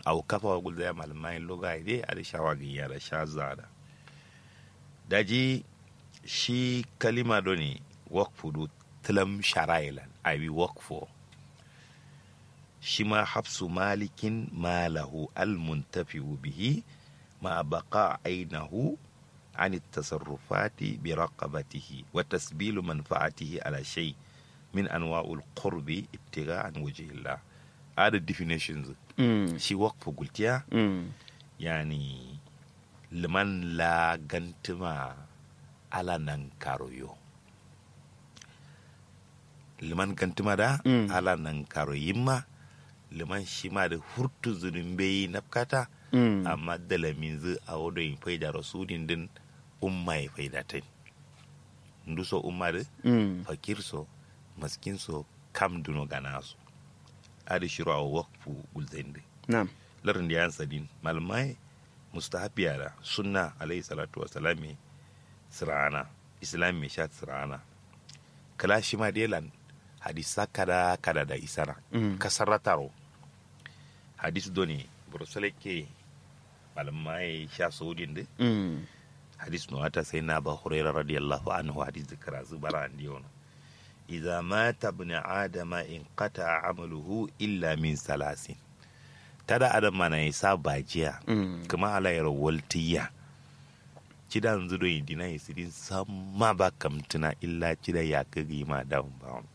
au kafa wa gulda ya malamai loga ide a da shawagin ya da sha zada daji shi kalima do ne wakfu do tilam sharailan abi wakfo shi ma hafsu malikin malahu almuntafi'u bihi ma baqa ainihu عن التصرفات برقبته وتسبيل منفعته على شيء من انواع القرب ابتغاء عن وجه الله هذا definitions Mm. shi وقف قلت يا Mm. يعني لمن لا غنتما على ننكاريو liman gantuma da Mm. ala nan karo yimma liman shi ma da hurtu zurin bai nafkata Mm. amma dalamin zu a wado yin faida rasulin din umma ya faida ta ndu so umma da Mm. fakir so maskin so kam duno gana su adi shiru a wakfu gulzain da Na'am. larin da yan sadin malamai mustahabiya da sunna alayhi salatu wa salami sirana islam mai sha sirana kala shi ma delan hadisa kada kada da isara Mm. kasarrataro hadis doni burusale ke malamai sha saudin da Mm. hadis no ata sai na ba hurairah radiyallahu anhu hadis da karazu bara andi ono idza mata ibn adama in qata amaluhu illa min salasin tada adam mana isa bajiya Mm. kuma ala yaro waltiya cida nzudo indina isirin samma ba kamtuna illa cida ya kagi ma down bound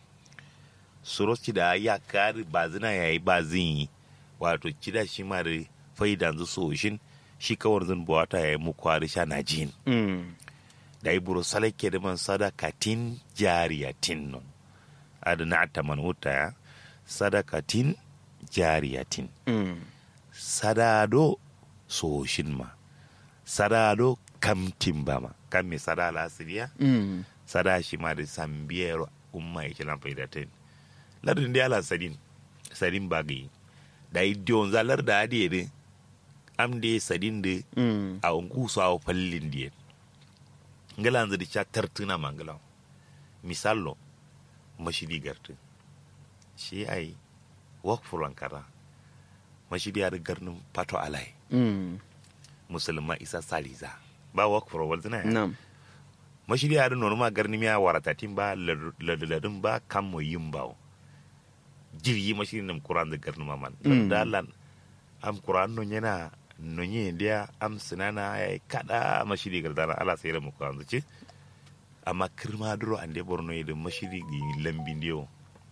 suro cida ya kari bazina yayi bazin wato cida shi ma da faida zu soshin shi kawar zan buwata yayi mu kwari sha na jin Mm. da iburu salake da man sadakatin jariyatin non adana ta man wuta ya sadakatin jariyatin Mm. sadado soshin ma sadado kamtin ba ma kan me sada lasiriya Mm. sada shi ma da sambiyar umma ya kilan faidatin lardin da ala sadin sadin bagayi da idiyon zalar da adiye de am de sadin de Mm. a ungu su a fallin diye ngala nzadi cha tartuna mangala misallo mashidi gartu shi ai wakfu lankara mashidi ya garnin pato alai Mm. musulma isa saliza ba wakfu rawal zina ya Na'am. mashidi ya nono ma garni miya waratatin ba ladadin ba kan mo yin ba jirgi mashidi nam kuran da garni maman Mm. da Allah am kuran no yana no nye dia am sinana ya kada mashidi gardana ala sayar mu kuran zuci amma kirma duro ande borno yede mashidi gi lambin dio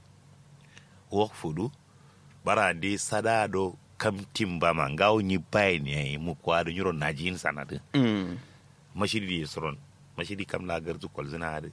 wok fudu bara ande sada do kam timba ma ngaw ni bay ni mu kwado nyuro najin sanade Mm. mashidi soron mashidi kam la garzu kol zina hade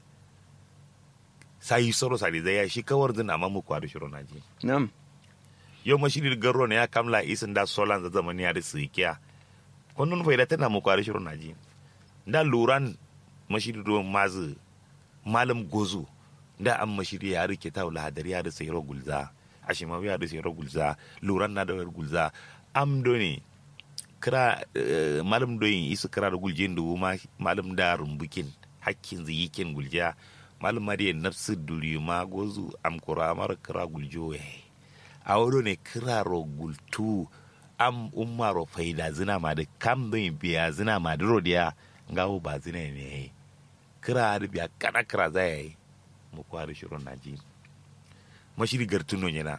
sai soro sadi zai shi kawar zina amma mu kwado shiro naji Na'am. yo mashidi garro ne ya kamla isin da solan za zamani ya da sikiya kunnun faida tana mu kwado shiro naji da luran mashidi do mazu malam gozu da an mashidi ya rike ta wala hadari ya da sayro gulza ashima ya da sayro gulza luran na da gulza am do ne kira eh, malam doyin isu kira da guljin da ma malam da rumbukin hakkin ziyikin gulja malam ma da nafsu duri ma gozu am kura mar kira guljo ya a wado ne kira ro gultu am umma ro faida zina ma da kam doyin biya zina ma da ro dia ngawo ba zina ne kira da biya kana kira za ya yi mu kwari shirin naji mashiri gartuno yana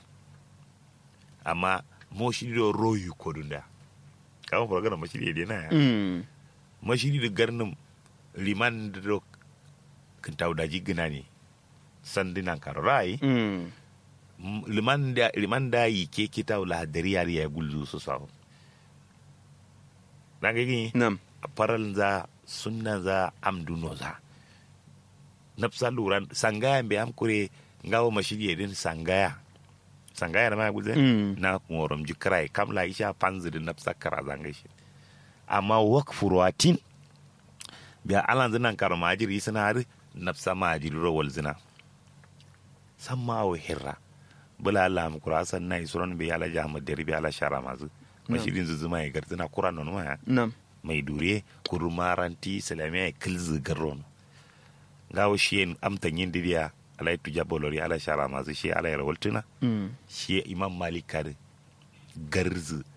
amma mo shiri do royu kodunda kama fara gana mashiri da na ya Mm. mashiri da garnin liman da do kintaw daji gina ne sandinan karorai Mm. liman da liman da yi ke kita la dari yari ya gulzu su sawo na ga gini Na'am. faral za sunna za amduno za nafsa luran sangaya be am kure ngawo mashiri din sangaya sangaya na ma gulze Mm. na morom jikrai kam la isha panzi da nafsa kara zanga shi amma wakfu ruwatin biya alan zinan kar majiri suna har nafsa majiri rawal zina san ma wa hirra bula Allah mu kura san nai suran bi ala jahmad dari bi ala shara mazu mashirin zuzuma ya garzina kura non ma Na'am. mai dure kurumaranti islamiyya kilzi garron gawo shi yin amtan yin didiya ala yi tuja bolori ala shara masu shi ala yara waltuna Mm. shi imam malik kare garzi